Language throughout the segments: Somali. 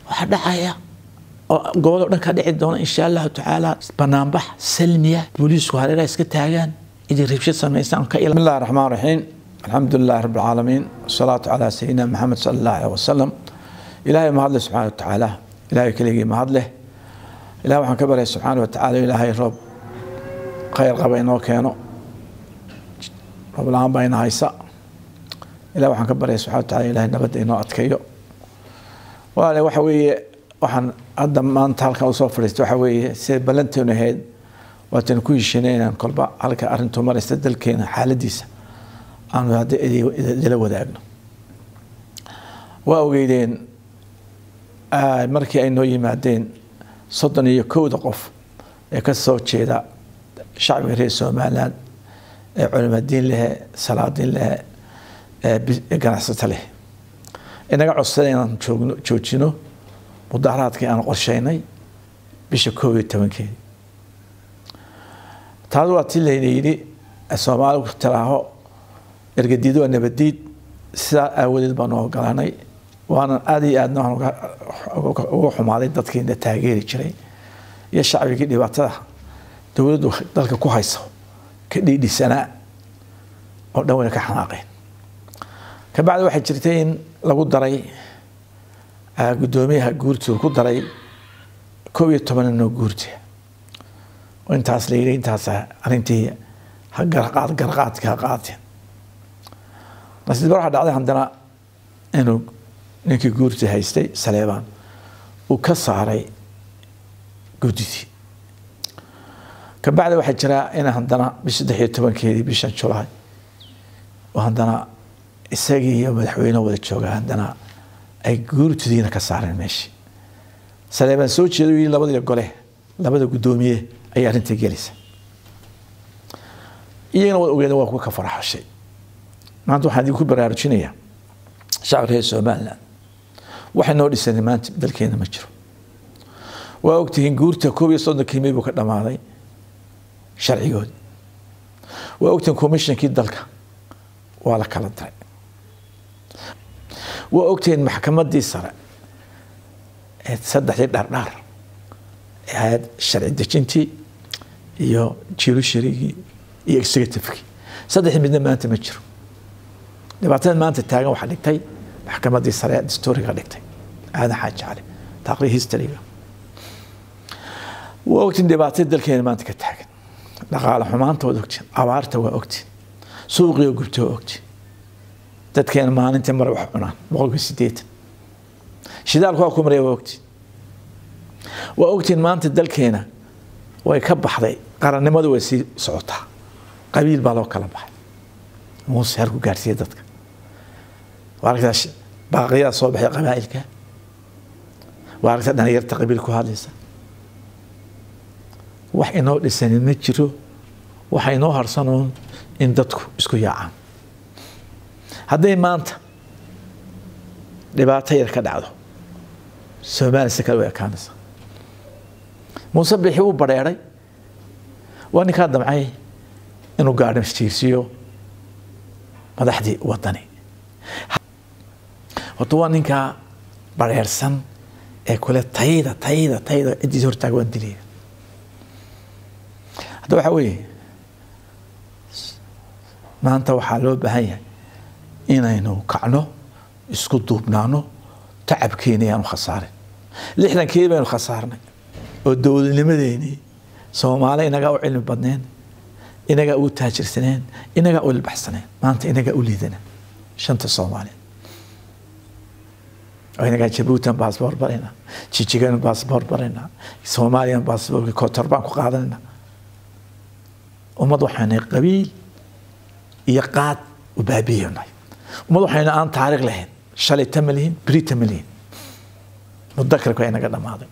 waxaa dhacaya oo gobol oo dhan ka dhici doona insha allahu tacaala banaanbax salmiya booliisku hareeraha iska taagaan idin rabshad samaysaan ka بسم الله الرحمن الرحيم الحمد لله رب العالمين والصلاة على سيدنا محمد صلى الله عليه وسلم إلهي ما هدله سبحانه وتعالى إلهي كليجي ما هدله إلهي وحن كبره سبحانه وتعالى إلهي رب خير قبينه كانوا رب العالمين بين هايسا إلهي وحن كبره سبحانه وتعالى إلهي نبدا إنه أتكيو وأنا وحوي waxaan hadda maanta halkan usoo fadhiistay waxa weeye sida ballanteenu ahayd waatan ku heshinay inaan kolba halka arrintu maraysta dalkeena xaaladiisa aanu hadda idila wadaagno waa ogeydeen markii ay noo yimaadeen soddon iyo kowda qof ee ka soo jeeda shacbiga reer somaliland ee culimadiin lehe salaadiin lehe ee ganacsato leh inaga codsaday inaan joogno joojino mudaharaadkii aan qorsheynay bisha koob iyo tobankeedi taas waa tii layna yidhi soomaaligu tiraaho ergadiid waa nabadiid sidaa aawadeed baanu ogolanay waanan aad iyo aadna uga xumaaday dadkiina taageeri jiray iyo shacbigii dhibaatada dowladdu dalka ku hayso ka dhiidhisanaa oo dhan wayna ka xanaaqeen kabacdi waxay jirtay in lagu daray gudoomiyaha guurtooda ku daray koob iyo toban inoo guurta oo intaas la yidhi intaas arrintii ha garqaad garqaadka ha qaateen nasiib waxaa dhacday haddana inuu ninkii guurta haystay saleebaan uu ka saaray guddidii kabacdi waxaa jiraa in haddana bisha saddex iyo tobankeedii bishan julaay oo haddana isagii iyo madaxweyne wada jooga haddana ay guurtidiina ka saareen meeshii saleebaan soo jeeda yii labadii gole labada guddoomiye ayay arrinta gelaysa iyagana waa ogeeda waa kuwa ka faraxashay maanta waxaan idinku baraarujinayaa shacabka reer somaliland waxay noo dhisanay maanta dalkeena ma jiro waa ogtihiin guurta koob iyo soddonkii may buu ka dhammaaday sharcigoodi waa ogtihiin commissionkii dalka waa la kala diray waa ogtihiin maxkamadii sare ee saddexdii dhardhaar ee ahayd sharci dejintii iyo judiciarygii iyo executivekii saddexdii midna maanta ma jiro dhibaatada maanta taagan waxaa dhigtay maxkamadii sare ee dastuuriga dhigtay aadan xaaji cali taaqrii historyga waa ogtiin dhibaatada dalkeena maanta ka taagan dhaqaale xumaanta waad ogtiin abaarta waa ogtiin suuqiyo gubta waa ogtiin dadkeena maalintii mare wax cunaan boqolkiiba sideetan shidaalku waa ku maraya waa ogtiin waa ogtiin maanta dalkeena way ka baxday qarannimadu way sii socotaa qabiil baa loo kala baxay muuse halku gaarsiiya dadka waa aragtaa baaqiyadaa soo baxay qabaa'ilka waa aragtaa dhalinyarta qabiil ku hadlaysa wax inoo dhisanin ma jiro waxa inoo harsanoon in dadku isku yaacaan hadday maanta dhibaato yar ka dhacdo soomaaliya si kale u ekaanaysa muuse bixi uu badheeray waa ninkaa damcay inuu gaadhimjiirsiiyo madaxdii wadani horta waa ninkaa badheersan ee kule tayda tayda tayda ciddiis hortaag waan dilaya hadda waxaa weeye maanta waxaa loo baahan yahay inaynu kacno isku duubnaano tacabkeena ayaanu khasaarin lixdankii baynu khasaarnay oo dowladnimadeenii soomaali inagaa u cilmi badneen inagaa u taajirsaneen inagaa u ilbaxsaneen maanta inagaa u liidana shanta soomaaliya inagaa jabuutan baasboor barayna jijigan baasboor barayna soomaaliyan baasboorki kotor baan ku qaadanayna ummad waxaanay qabiil iyo qaad u baabiyanay ummad waxayna aan taariikh lahayn shalayta ma lihin berita ma lihin mudakarka waa inaga dhammaaday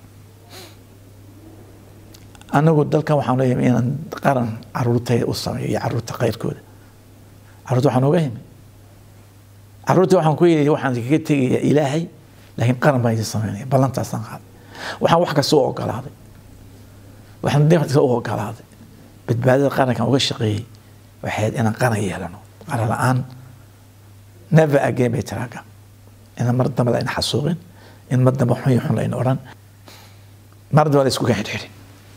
anagu dalkan waxaan leeyahay inaan qaran caruurtayda u sameeyo iyo caruurta khayrkooda caruurta waxaan uga himi caruurta waxaan ku yidhi waxaan kaga tegaya ilaahay laakiin qaran baan idin sameynaya ballantaasaan qaaday waxaan wax kasta u ogolaaday waxaan wax kasta u ogolaaday badbaadada qarankan uga shaqeeyey waxayd inaan qaran yeelano qaran la-aan never again bay tiraaga inaan mar dambe la ina xasuuqin in ma damba xun iyo xun layna odhan marda waa la isku xidhxidhi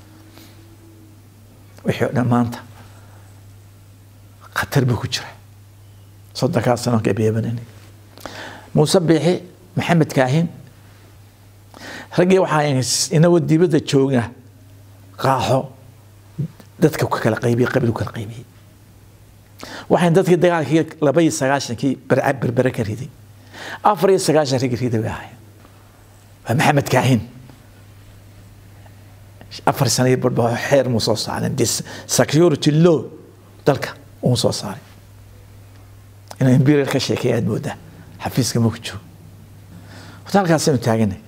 wixii o dhan maanta khatar buu ku jira soddonkaa sano gabeebanani muuse biixi maxamed kaahin raggii waxaa inagoo dibadda joogna qaaxo dadka ku kala qaybiyey qabiil ku kala qaybiyey waxaan dadkii dagaalkii laba iyo sagaashankii berbere ka riday afar iyo sagaashan raggi riday bay ahaayeen waa maxamed kaahin afar sano iyo barba xeer muu soo saarin security law dalka uu soo saaray inuu imperial ka sheekay aad moodaa xafiiska ma ku joogo horta halkaasaynu taaganay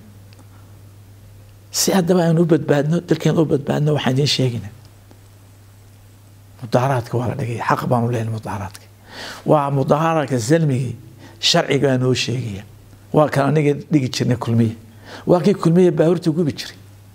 si haddaba aynu u badbaadno dalkeena u badbaadno waxaan idiin sheegayna mudaharaadka waa la dhigaya xaq baanu leenahay mudaharaadka waa mudaharaadka salmigii sharciga baa noo sheegaya waa kan aniga dhigi jirnay kulmiye waa kii kulmiye baabuurta gubi jiray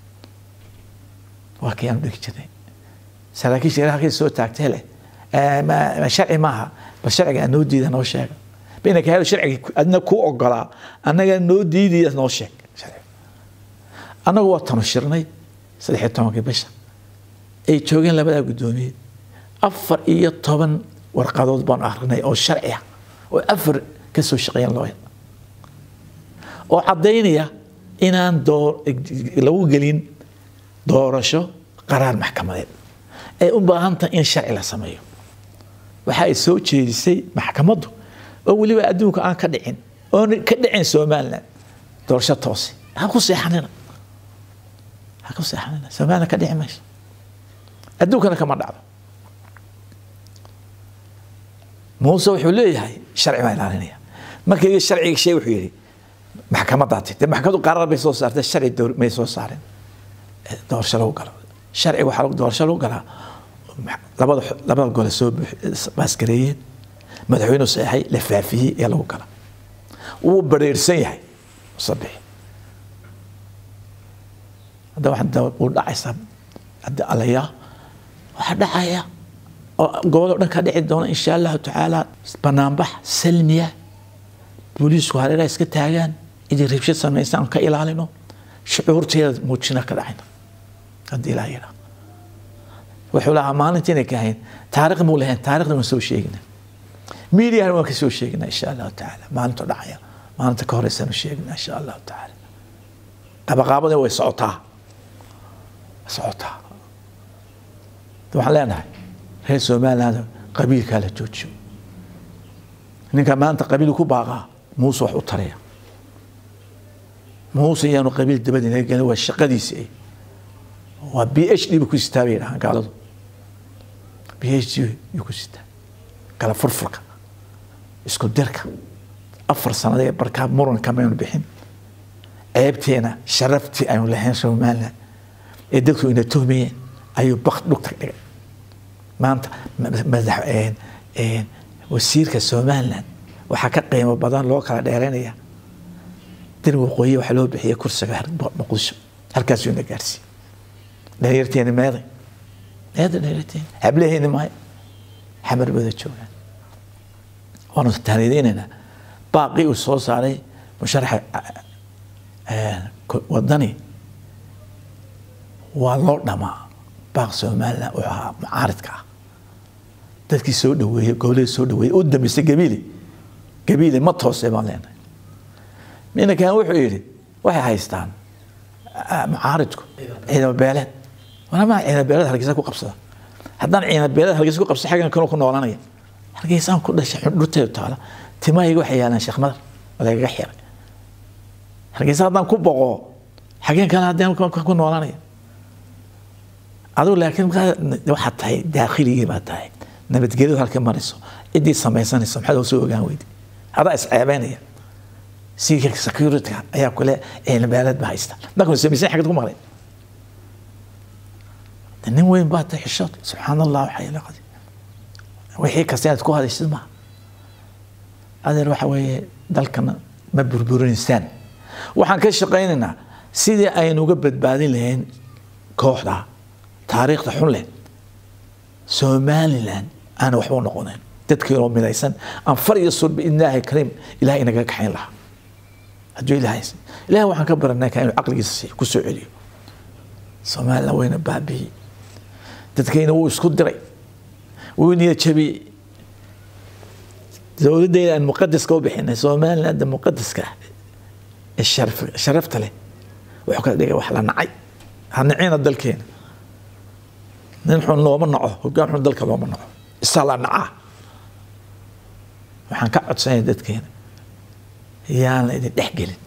waa kii aanu dhigi jirnay saraakiisha ilaah halkay soo taagtay leh sharci maaha bal sharciga aan noo diida noo sheega bainaka hel sharciga adna kuu ogolaa annaga noo diidaya noo sheeg annagu waa tanu shirnay saddex iyo tobankii bisha ay joogeen labadaa guddoomiye afar iyo toban warqadood baanu akrinay oo sharci ah oo afar ka soo shaqeeyeen loo oo caddaynaya inaan doo lagu gelin doorasho qaraar maxkamadeed ay u baahan tahay in sharci la sameeyo waxa ay soo jeedisay maxkamaddu oo weliba adduunka aan ka dhicin oon ka dhicin somaliland doorasho toose ha ku seexanina ha ku seexanina somaliland ka dhici mayso adduunkana kama dhacdo muuse wuxuu leeyahay sharci baa ilaalinaya markii sharciga shay wuxuu yidhi maxkamadaa tii dee maxkamaddu qaraar bay soo saartay sharci may soo saarin doorasho lagu galo sharciga waxaa doorasho lagu galaa labada labada gole soo baaskareeyeen madaxweynuhu saxay la faafiyey ee lagu gala wuu bareersan yahay musabixi hadda waxaa uu dhacaysaa hadda alayaa waxaa dhacaya oo gobol o dhan ka dhici doona insha allahu tacaala banaanbax salmiya booliisku hareera iska taagaan idin rabshad samaysa aan ka ilaalino shucuurteeda muujina ka dhacayna haddii ilaa yidhaa wuxuu lahaa maalinta inay ka ahayn taariikh muu lahayn taarikhda waan soo sheegina miidiyana waan ka soo sheegina insha allahu tacaala maalinta dhacaya maalinta ka horeysaanu sheegina insha allahu tacaala qabaqaabadii way socotaa way socotaa waxaan leenahay reer somaliland qabiilkaa la joojiyo ninka maanta qabiil ku baaqaa muuse wax u taraya muuse iyaanu qabiil dabadi naga gelin waa shaqadiisii waa b h d ba ku sitaa bay yidhahaan gaaladu b h d yuu ku sitaa kala furfurka isku dirka afar sanadee barkaa muranka maynu bixin ceebteena sharaftii aynu lahayn somaliland ee dadku ina tuhmayeen ayuu bak dhugta dhigay maanta madax wasiirka somaliland waxaa ka qiimo badan loo kala dheeraynaya dir waqooyi waxaa loo bixiyay kursiga muqdisho halkaasuu ina gaarsiiyey dhalinyarteeni meeday meeda dhalinyarteeni hablaheeni maayo xamar bada joogaan waanu taanideynaynaa baaqii uu soo saaray musharaxa wadani waa loo dhamaa baaq somaliland wuxuu ahaa mucaaridka ah dadkii soo dhaweeyey goboladii soo dhaweeyey u dambeysay gabiili gabiili ma toosay baan leenahay ninankan wuxuu yidhi waxay haystaan mucaaridku ciidamo beeleed walamaa ciidamo beeleed hargeysa ku qabsada haddaan ciidamo beeleed hargeysa ku qabsada xaggan kanu ku noolanaya hargeysaan ku dhashay xundhurteedu taala timahayga waxay yaalaan sheekh madar oo lagaga xiray hargeysa haddaan ku boqo xageen kale haddaan ku noolanaya adigu laakiin waxaad tahay daakhligii baad tahay nabadgelyadu halka marayso ciddii samaysanayso maxaad soo ogaan weydi adaa isceebeynaya siika security ayaa kule ciilbeeleed ba haysta markuu samaysan xagad ku maqlay nin weyn baa tahay xishood subxaan allah waxay laqadi wixii kasta inaad ku hadaysid maaha adeer waxa weeye dalkana ma burburinaysaan waxaan ka shaqaynaynaa sidii aynu uga badbaadin lahayn kooxda taariikhda xun leh somaliland aana waxba u noqonayn dadkiinoo midaysan aan far iyo sur biidnillaahi kariim ilahay inaga kaxayn lahaa hadduu ilaahay siiyo ilahay waxaan ka baranay ka inuu caqligiisa siiyo ku soo celiyo soomaalina wayna baabiyey dadkayna wuu isku diray wuu niyad jabiyey dowladdeena aan muqadaska u bixinay somaliland muqadaska ah ee sharaf sharafta leh wuxuu ka dhigay wax la nacay ha nacina dalkeena nin xun looma naco hoggaan xun dalka looma naco isaa la nacaa waxaan ka codsanaya dadkeena yaana idin dhex gelin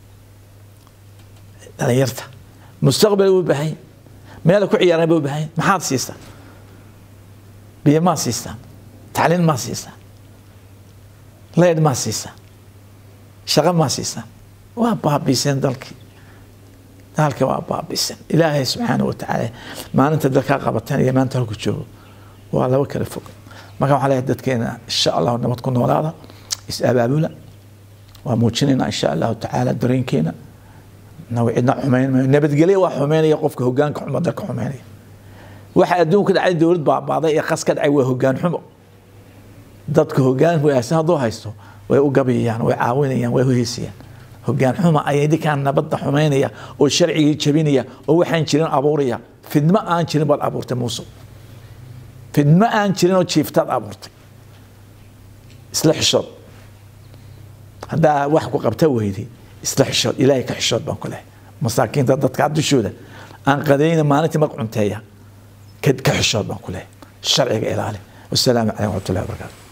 dhalinyarta mustaqbal u baahan meel ku ciyaaraan ba u baahan maxaad siistaa biyo maa siistaa tacliin maa siistaa leed maa siistaa shaqo maa siistaa waa baabiiseen dalkii dalka waa baabiiseen ilaahay subxaana wa tacaala maalinta dalkaa qabateen iyo maanta halku joogo waa laba kala fog marka waxaa leeyahay dadkeena insha allahu nabad ku noolaada is abaabula waa muujinayna insha allahu tacaala dareenkeena naga cidna xumeyn maayo nabadgelyo waa xumeynaya qofka hogaanka xumo dalka xumeynaya waxa adduunka dhacay dowlad baabaaday ee qas ka dhacay waa hogaan xumo dadka hogaan wanaagsan hadduu haysto way u gabayayaan way caawinayaan way hoheysayaan hogaan xuma ayaa idinkaan nabadda xumeynaya oo sharcigii jabinaya oo waxaan jirin abuuraya fidmo aan jirin baad abuurtay muuse fidmo aan jirin oo jiiftaad abuurtay isla xishood haddaa wax ku qabta weyday isla xishood ilaahay ka xishood baan ku lehay masaakiinta dadka dushooda aan qadayna maalintii mar cunteeya ka xishood baan ku lehay sharciga ilaali wasalaamu calaykum waraxmatullahi wabarakaatu